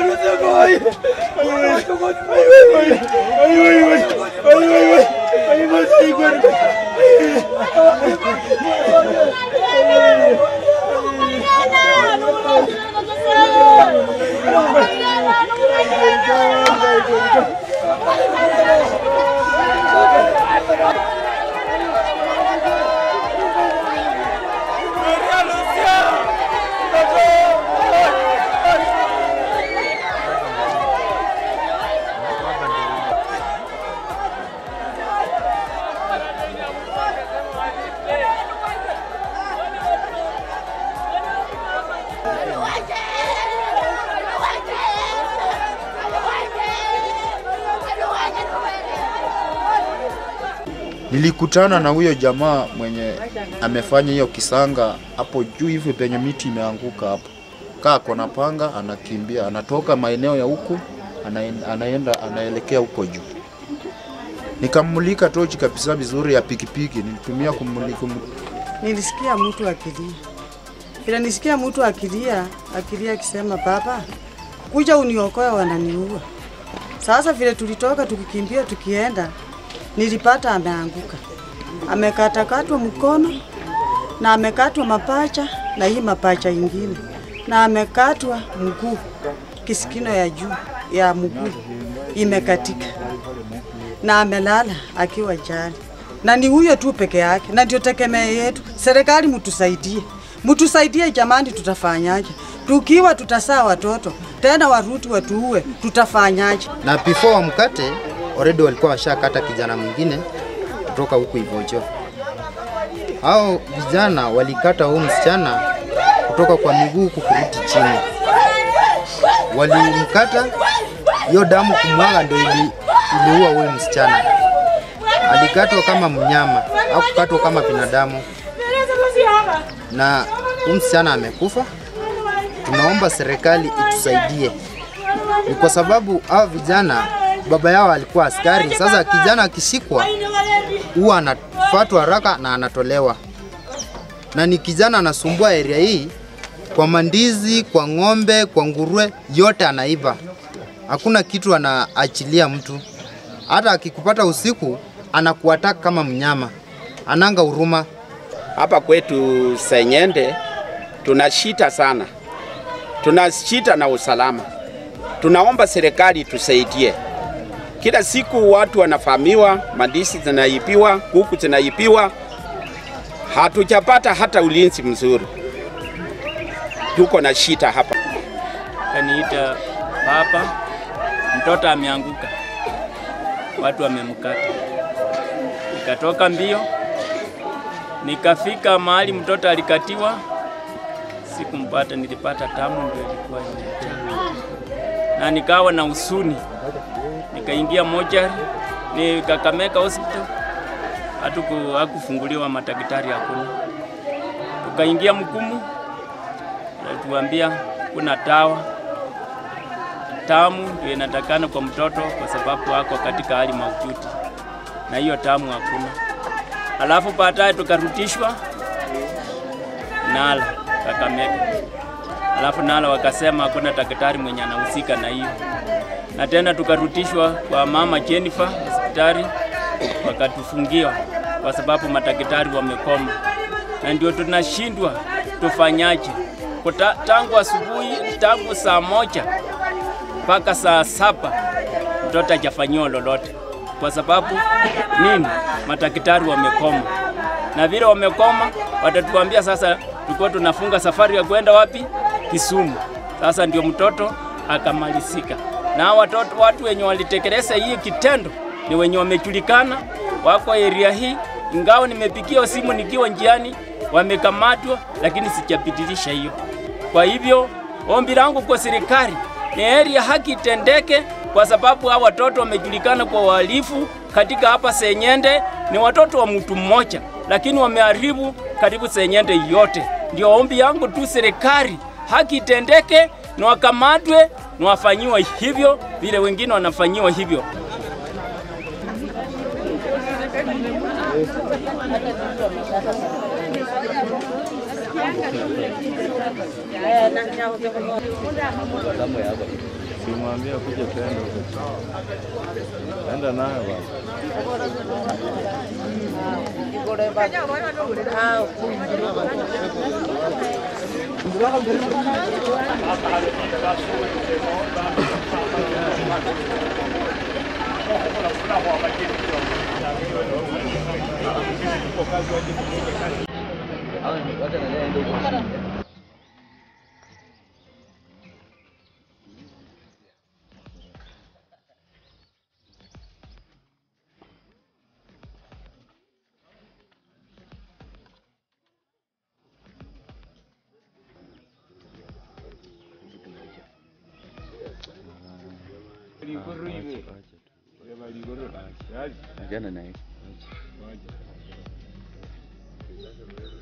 Nilikutana na huyo jamaa mwenye amefanya hiyo kisanga hapo juu hivi penye miti imeanguka hapo. Kaa kona panga, anakimbia, anatoka maeneo ya huku anaenda, anaenda anaelekea huko juu. Nikamulika tochi kabisa vizuri ya pikipiki, nilitumia kumulika. Nilisikia mtu akilia, vile nisikia mtu akilia akilia akisema, baba, kuja uniokoe, wananiua. Sasa vile tulitoka tukikimbia tukienda, nilipata ameanguka, amekatakatwa mkono na amekatwa mapacha na hii mapacha ingine, na amekatwa mguu, kisikino ya juu ya mguu imekatika, na amelala akiwa jali, na ni huyo tu peke yake, na ndio tegemeo yetu. Serikali mtusaidie, mtusaidie jamani, tutafanyaje? Tukiwa tutasaa watoto tena waruti watuue, tutafanyaje? na before wamkate already walikuwa washakata kijana mwingine kutoka huku Ivojo. Hao vijana walikata huyu msichana kutoka kwa miguu huku kurudi chini, walimkata hiyo damu kumwaga, ndio ili, iliua huyu msichana. Alikatwa kama mnyama, hakukatwa kama binadamu, na huyu msichana amekufa. Tunaomba serikali itusaidie, ni kwa sababu hao vijana baba yao alikuwa askari. Sasa kijana akishikwa huwa anafuatwa haraka na anatolewa, na ni kijana anasumbua area hii kwa mandizi, kwa ng'ombe, kwa nguruwe, yote anaiba. Hakuna kitu anaachilia mtu, hata akikupata usiku anakuataka kama mnyama, ananga huruma. Hapa kwetu Senyende tuna shida sana, tuna shida na usalama. Tunaomba serikali tusaidie. Kila siku watu wanafahamiwa, mandisi zinaibiwa, kuku zinaibiwa, hatujapata hata ulinzi mzuri. Tuko na shida hapa. Kaniita papa, mtoto ameanguka, watu wamemkata. Nikatoka mbio, nikafika mahali mtoto alikatiwa, sikumpata, nilipata tamu ndio ilikuwa imejaa, na nikawa na usuni, nikaingia mochari, ni Kakamega hospital, hatuku hakufunguliwa, madaktari hakuna. Tukaingia Mkumu, tuambia kuna dawa tamu ndio inatakana kwa mtoto kwa sababu ako katika hali mahututi, na hiyo tamu hakuna. Alafu baadaye tukarutishwa Nala Kakamega, alafu Nala wakasema hakuna daktari mwenye anahusika na hiyo, na tena tukarutishwa kwa mama Jennifer hospitali, wakatufungiwa kwa sababu madaktari wamekoma, na ndio tunashindwa tufanyaje. Kuta, tangu asubuhi tangu saa moja mpaka saa saba mtoto hajafanyiwa lolote, kwa sababu nini? Madaktari wamekoma, na vile wamekoma, watatuambia sasa tulikuwa tunafunga safari ya kwenda wapi? Kisumu. Sasa ndio mtoto akamalizika, na watoto watu wenye walitekeleza hii kitendo ni wenye wamejulikana, wako area hii, ingawa nimepigia simu nikiwa njiani, wamekamatwa, lakini sijapitilisha hiyo. Kwa hivyo ombi langu kwa serikali ni heri ya haki itendeke, kwa sababu hawa watoto wamejulikana kwa uhalifu katika hapa Senyende. Ni watoto wa mtu mmoja, lakini wameharibu karibu Senyende yote. Ndio ombi yangu tu, serikali haki itendeke, na wakamatwe na wafanyiwe hivyo vile wengine wanafanyiwa hivyo. Simwambia kuja tuende huko chini. Enda nayo bwana. Achana naye.